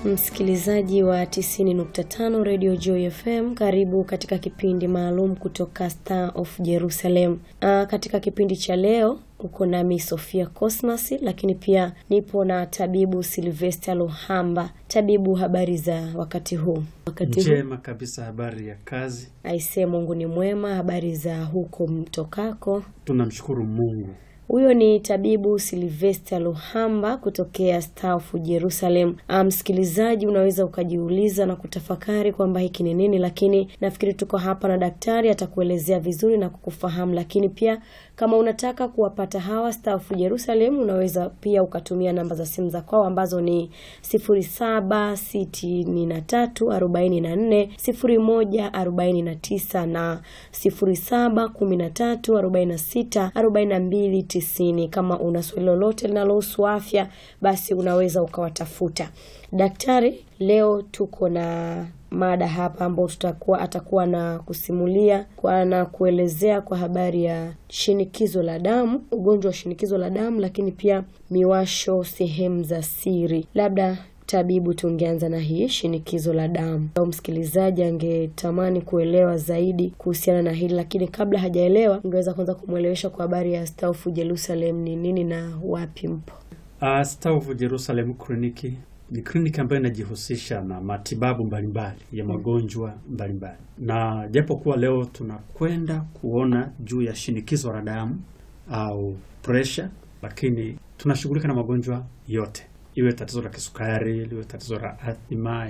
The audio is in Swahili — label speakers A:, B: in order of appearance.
A: Msikilizaji wa 90.5 Radio Joy FM, karibu katika kipindi maalum kutoka Star of Jerusalem. Aa, katika kipindi cha leo uko nami Sofia Cosmas, lakini pia nipo na tabibu Silvester Luhamba. Tabibu, habari za wakati huu? Wakati huu
B: Njema kabisa, habari ya kazi.
A: aisee, Mungu ni mwema. Habari za huko mtokako?
B: Tunamshukuru Mungu.
A: Huyo ni tabibu Silvester Luhamba kutokea Star of Jerusalem. Ah, Msikilizaji, unaweza ukajiuliza na kutafakari kwamba hiki ni nini, lakini nafikiri tuko hapa na daktari atakuelezea vizuri na kukufahamu. Lakini pia kama unataka kuwapata hawa Star of Jerusalem, unaweza pia ukatumia namba za simu za kwao ambazo ni 0763440149 na 0713464290. Kama una swali lolote linalohusu afya, basi unaweza ukawatafuta daktari. Leo tuko na mada hapa ambao tutakuwa atakuwa na kusimulia kwa na kuelezea kwa habari ya shinikizo la damu, ugonjwa wa shinikizo la damu, lakini pia miwasho sehemu za siri. Labda tabibu, tungeanza na hii shinikizo la damu, au msikilizaji angetamani kuelewa zaidi kuhusiana na hili, lakini kabla hajaelewa, ungeweza kwanza kumwelewesha kwa habari ya Star of Jerusalem ni nini na wapi mpo?
B: Uh, Star of Jerusalem kliniki ni kliniki ambayo inajihusisha na matibabu mbalimbali ya magonjwa mbalimbali, na japo kuwa leo tunakwenda kuona juu ya shinikizo la damu au pressure, lakini tunashughulika na magonjwa yote, iwe tatizo la kisukari, liwe tatizo la athma,